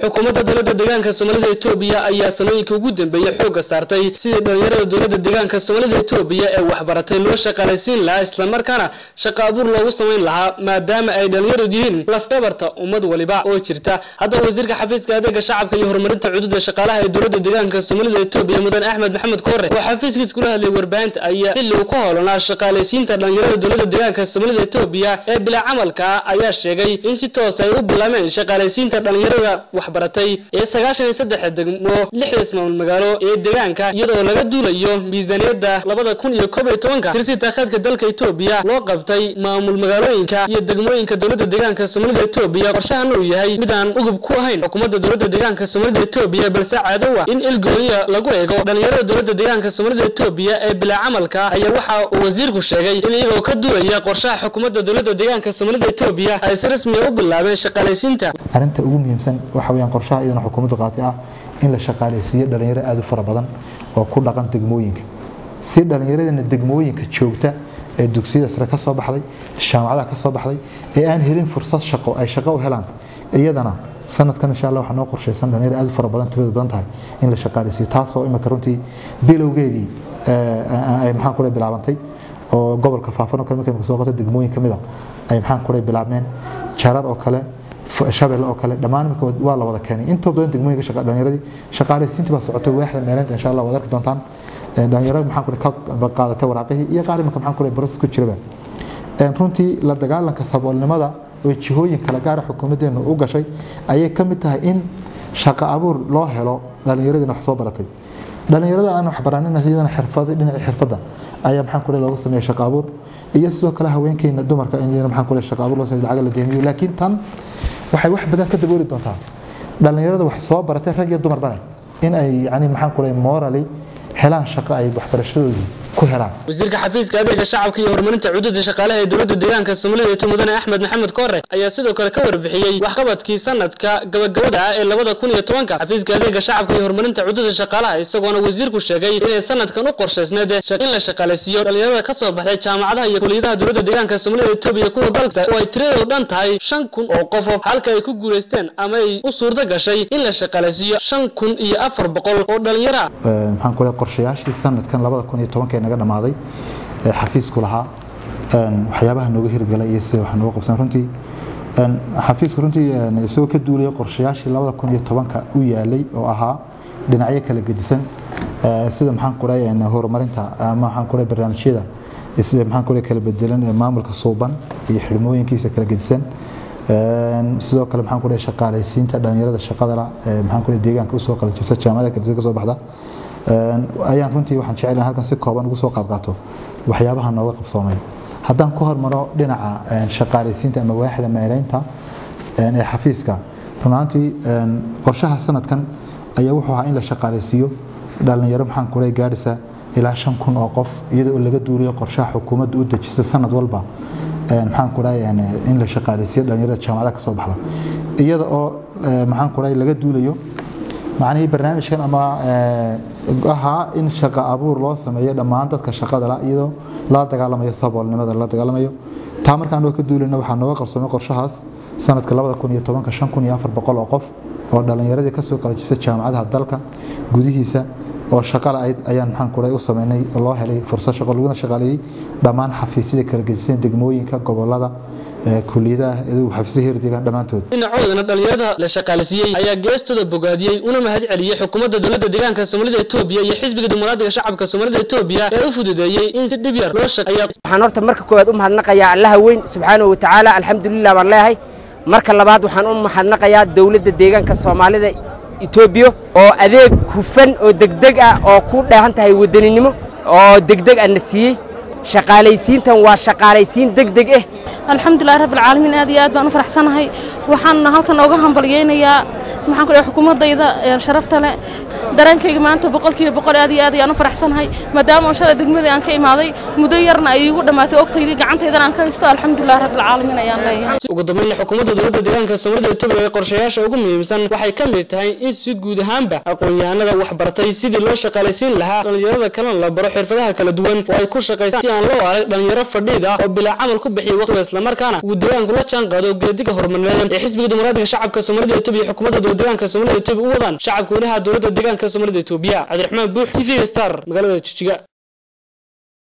xukuumadda dowladda deegaanka soomaalida etoobiya ayaa sanooyinkii ugu dambeeyey xoogga saartay sidii dhallinyarada dowladda deegaanka soomaalida etoobiya ee waxbaratay loo shaqaalaysiin lahaa islamarkaana shaqo abuur loogu samayn lahaa maadaama ay dhallinyaradu yihiin lafdhabarta ummad waliba oo jirta haddaba wasiirka xafiiska adeega shacabka iyo horumarinta cududa shaqaalaha ee dowladda deegaanka soomaalida etoobiya mudan axmed maxamed koore oo xafiiskiis kula hadlay warbaahinta ayaa xilli uu ku hoolanaa shaqaalaysiinta dhallinyarada dowladda deegaanka soomaalida etoobiya ee bilaa camalka ayaa sheegay in si toos ay u bilaameen shaqaalaysiinta dhallinyarada waxbaratay ee sagaashan iyo saddex degmo lixda ismaamul magaalo ee deegaanka iyadoo laga duulayo miisaaniyadda labada kun iyo koob iyo tobanka tirsi taakhaadka dalka etoobiya loo qabtay maamul magaalooyinka iyo degmooyinka dowladda deegaanka soomaalida etoobiya qorshahana uu yahay mid aan ugub ku ahayn xukuumadda dowladda deegaanka soomaalida etoobiya balse caadowa in ilgooniya lagu eego dhallinyarada dowladda deegaanka soomaalida etoobiya ee bilaa camalka ayaa waxa uu wasiirku sheegay in iyagoo ka duulaya qorshaha xukuumadda dowladda deegaanka soomaalida etoobiya ay si rasmiya u bilaabeen shaqaalaysiinta arrinta ugu muhiimsan waxa weyaan qorshaha iyadana xukuumaddu qaatay ah in la shaqaalaysiiyo dhallinyaro aad u fara badan oo ku dhaqan degmooyinka si dhallinyaradana degmooyinka joogta ee dugsiyada sare ka soo baxday jaamacadaha ka soo baxday ee aan helin fursad shaqo ay shaqo u helaan iyadana sanadkan insha allah waxaa noo qorshaysan dhallinyaro aad u fara badan tiradu badan tahay in la shaqaalaysiiyo taasoo imika runtii bilowgeedii ay maxaan kule bilaabantay oo gobolka faafan oo kale markay imika soo qoto degmooyin ka mid a ay maxaan kule bilaabmeen jarar oo kale shabelle oo kale dhammaan imika waa la wada keenay intoo badan degmooyinka shaqa dhallinyaradii shaqaalaysiintii baa socotay waaxda meeleynta insha allah waad arki doontaan dhalinyaro maxaan kule ka qaadatay waraaqihii iyo qaar imika maxaan kule baras ku jiraba runtii la dagaalanka saboolnimada oo jihooyin kala gaara xukuumaddeenu u gashay ayay ka mid tahay in shaqo abuur loo helo dhallinyaradina wax soo baratay dhallinyarada aan wax baranin iyadana xirfada dhinacii xirfadda ayaa maxaan kule looga sameeya shaqo abuur iyo sidoo kale haweenkeena dumarka in iyadana maxaan kule shaqo abuur loo sameeyo lacag la deemiyo laakiin tan waxay wax badan ka dabooli doontaa dhallinyarada wax soo baratay rag iyo dumarbane in ay yani maxaan kule morally helaan shaqo ay waxbarashadoodii ku helaan wasiirka xafiiska adeega shacabka iyo horumarinta cududa shaqaalaha ee dowladda deegaanka soomaalida eto mudane axmed maxamed koore ayaa sidoo kale ka warbixiyey waxqabadkii sanadka gabagabada ah ee labada kun iyo tobanka xafiiska adeega shacabka iyo horumarinta cududa shaqaalaha isagoona wasiirku sheegay inay sanadkan u qorshaysneed in la shaqaalaysiiyo dhallinyarada ka soo baxday jaamacadaha iyo kuliyadaha dowladda deegaanka soomaalida etoobiya kuwa dalka oo ay tiradoodu dhan tahay shan kun oo qofof halka ay ku guulaysteen ama ay u suurto gashay in la shaqaalaysiiyo shan kun iyo afar boqol oo dhallinyaro ah maxaan kule qorshayaashii sanadkan labada kun iyo tobanka naga dhamaaday ee xafiisku lahaa waxyaabaha nooga hirgalay iyo sida wax nooga qabsan runtii xafiisku runtii isagoo ka duulaya qorshayaashii labada kun iyo tobanka u yaalay oo ahaa dhinacyo kala gedisan sida maxaan kuray horumarinta ama maxaan kuray barnaamijyada sida maxaan kuray kala bedelan ee maamulka suuban iyo xidhmooyinkiisa kala gedisan sidoo kale maxaan kuray shaqaalaysiinta dhalinyarada shaqada la maxaan kuray deegaanka usoo qalan jirta jaamacada kala ka soo baxda ayaan runtii waxaan jecelahay halkan si kooban ugu soo qaadqaato waxyaabaha nooga qabsoomay haddaan ku hormaro dhinaca shaqaalaysiinta ama waaxda meeleynta ee xafiiska runaantii qorshaha sanadkan ayaa wuxuu ahaa in la shaqaalaysiiyo dhalinyaro maxaan kuray gaadhisa ilaa shan kun oo qof iyadoo laga duuliyo qorshaha xukuumadda u dejisa sanad walba maxaan kuray in la shaqaalaysiiyo dhalinyarada jaamacadaha ka soo baxda iyada oo maxaan kuray laga duulayo macnihii barnaamijkan ama ahaa in shaqo abuur loo sameeyo dhammaan dadka shaqada la iyadoo la dagaalamayo saboolnimada la dagaalamayo taa markaan oo ka duulina waxaa nooga qabsamay qorshahaas sanadka labada kun iyo tobanka shan kun iyo afar boqol oo qof oo dhallinyaradii kasoo qalajibtay jaamacadaha dalka gudihiisa oo shaqala ayd ayaan maxaan kuray u sameynay loo helay fursad shaqo laguna shaqaaleeyey dhammaan xafiisyada kala gedisan degmooyinka gobolada kuliyadaha xafiisyada heer deegaan dhammaantood dhinacoodana dhallinyarada la shaqaalisiiyey ayaa geestooda bogaadiyey una mahad celiyey xukuumadda dowladda deegaanka soomaalida etoobiya iyo xisbiga dimuqraadiga shacabka soomaalida etoobiya ee u fududeeyey in si dhib yar loo shaqeeyo waxaan horta marka koowaad u mahadnaqayaa allaha weyn subxaanahu wa tacaala alxamdulilah baan leeyahay marka labaad waxaan u mahadnaqayaa dowladda deegaanka soomaalida etoobiya oo adeeg hufan oo degdeg ah oo ku dheehan tahay wadaninimo oo degdeg ah na siiyey shaqaalaysiintan waa shaqaalaysiin degdeg ah alxamdulilah rabbilcaalamiin aad iyo aad baan u faraxsanahay waxaan halkan ooga hambalyeynayaa maxaan ku dhahay xukuumaddayda sharafta leh dareenkayga maanta boqolkiiba boqol aad iyo aad ayaan u faraxsanahay maadaama oo shalay degmadii aan ka imaaday muddo yarna ay iigu dhammaatay ogtaydii gacantaydana aan ka haysto alxamdulilah rabbilcaalamiin ayaan leeyahay ugu dambeynna xukuumadda dowladda deegaanka soomaalida etoobiya ee qorshayaasha ugu muhiimsan waxay ka mid tahay in si guud ahaanba aqoon-yahanada waxbartay sidii loo shaqaalaysiin lahaa dhallinyarada kalena la baro xirfadaha kala duwan oo ay ku shaqaystaan si aan loo arag dhallinyaro fadhiid ah oo bilaa camal ku bixiya waqtiga islamarkaana uu deegaanku la jaan qaado geediga horumarineed ee xisbiga dimuqraadiga shacabka soomaalida etoobiya xukuumadda dowlad deegaanka soomaalida etoobiya u wadaan shacabka weynaha dowladda deegaanka soomaalida etoobiya cabdiraxmaan buux t v star magaalada jijiga